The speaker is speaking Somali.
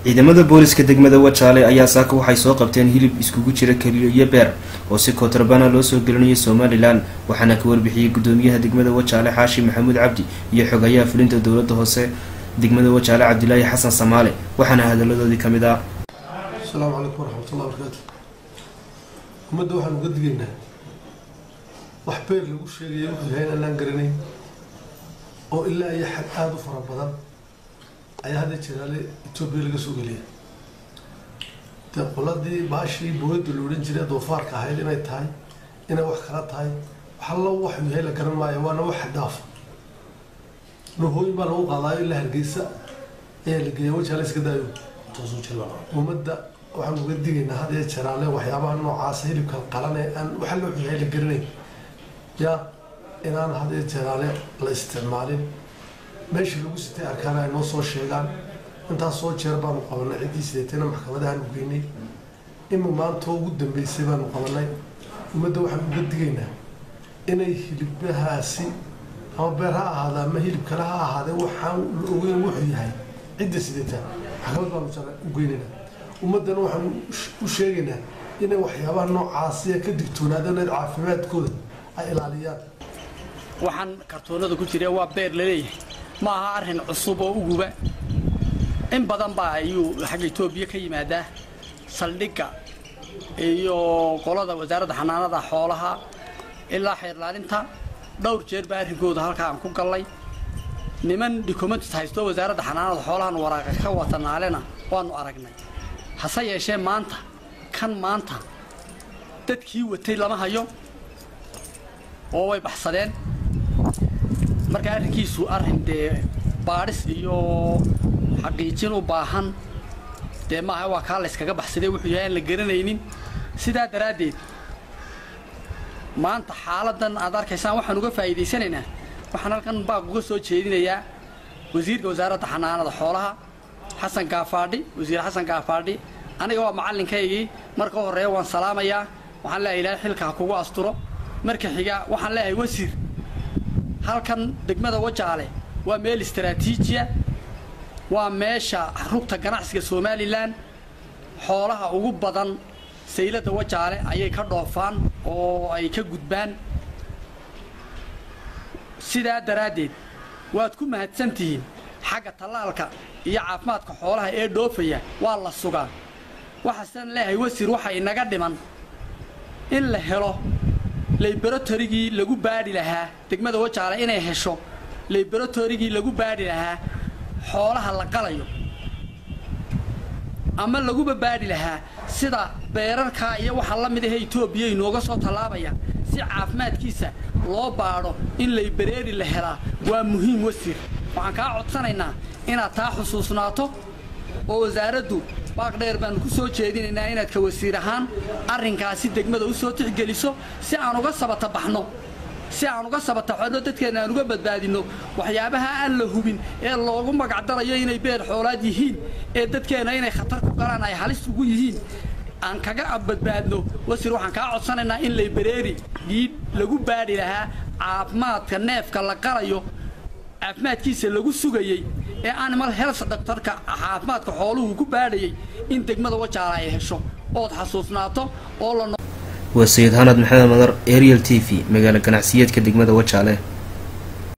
ciidamada booliska degmada wajaale ayaa saaka waxay soo qabteen hilib iskugu jira keliyo iyo beer oo si kootrabana loo soo gelinayay somalilan waxaana ka warbixiyey gudoomiyaha degmada wajaale xaashi maxamuud cabdi iyo xogayaha fulinta dowlada hoose degmada wajaale cabdilaahi xasan samaale waxaana hadaladoodii kamid ah asalaamu calaykum waraxmatullah barakaatu ummadda waxaan uga digaynaa wax beer lagu sheegaya wuxuu yahay inaan garanayn oo ilaa iyo xag aada u fara badan ayaa hadda jiraale etoobiya laga soo geliya dee qoladii baashii booyadda la odhan jiray doofaarka ahayd inay tahay inay wax kala tahay wax allo waxuu yahay la garan maayo waana wax xadaafa nuhooyin baa lagu qaadaayo ilaa hargeysa ayaa la geeya wajaale iska daayo ummadda waxaan uga digaynaa had iyo jaraale waxyaabaha noocaasa hilibkan qalane aan waxa loo yahay la garanayn yaa inaan had iyo jaraale la isticmaalin meeshii lagu sitay arkaan ay noo soo sheegaan intaas soo jeer baanu qabanay ciddii sideetayna maxkamadahaanu geynay ima maanta ugu dambeysay baanu qabanay ummadda waxaan uga digaynaa inay hilibahaasi ama beer ha ahaada ama hilib kale ha ahaadee waxaan la ogeyn wuxuu yahay cidda sideetaa maxkamad baanu jara u geynayna ummaddana waxaan u sheegaynaa inay waxyaabaha noocaasiya ka digtoonaadaan in caafimaadkooda ay ilaaliyaan waxaan kartoonada ku jira waa beer laleeyahay ma aha arrin cusub oo uguba in badan baa ayuu xagga etoobiya ka yimaadaa saldhigga iyo qolada wasaaradda xanaanada xoolaha ilaa xeerlaalinta dhowr jeer baa arrinkooda halkaa aan ku gallay niman documentis haysto wasaaradda xanaanada xoolahan waraaqa ka watanaalena waanu aragnay hase yeeshee maanta kan maanta dadkii watay lama hayo oo way baxsadeen marka arrinkiisu arrin dee baadhis iyo xaqiijin u baahan dee maaha waa kaa layskaga baxsaday wuxuu yahay aan la garanaynin sidaa daraaddeed maanta xaaladdan aad arkaysaan waxaan uga faa'iidaysanaynaa waxaan halkan baaq uga soo jeedinayaa wasiirka wasaaradda xanaanada xoolaha xasan gaafaadhi wasiir xasan gaafaadhi aniga waa macallinkaygii marka horreeya waan salaamayaa waxaan leeyahay ilaahay xilka ha kugu asturo marka xiga waxaan leeyahay wasiir halkan degmada wajaale waa meel istaraatiijiya waa meesha rugta ganacsiga somalilan xoolaha ugu badan sayladda wajaale ayay ka dhoofaan oo ay ka gudbaan sidaa daraaddeed waad ku mahadsan tihiin xagga tallaalka iyo caafimaadka xoolaha ee dhoofaya waa la sugaa waxaasan leeyahay wasiir waxa inaga dhiman in la helo laybaratorigii lagu baadhi lahaa degmada wajaale inay hesho laybaratorigii lagu baadhi lahaa xoolaha la qalayo ama laguba baadhi lahaa sida beerarkaa iyo waxaa la mid ahe etoobiya inooga soo tallaabaya si caafimaadkiisa loo baadho in laybareeri la helaa waa muhiim wasiir waxaan kaa codsanaynaa inaad taa xusuusnaato oo wasaaraddu baaq dheer baannu ku soo jeedinaynaa inaad ka wasiir ahaan arrinkaasi degmada u soo tixgeliso si aan uga sabata baxno si aan uga sabataxono dadkeenna aan uga badbaadinno waxyaabaha aan la hubin ee loogu magacdarayo inay beer xoolaad yihiin ee dadkeenna inay khatar ku galaan ay halis ugu yihiin aan kaga badbaadno wasiir waxaan kaa codsanaynaa in laybareeri dhiidh lagu baadhi lahaa caafimaadka neefka la qalayo caafimaadkiisa lagu sugayey ee animal health doctorka caafimaadka xooluhu ku baadhayay in degmada wajaala ay hesho ood xasuusnaato oo la waa sayid hanad maxamed madar ariel t v magaalo ganacsiyeedka degmada wajaale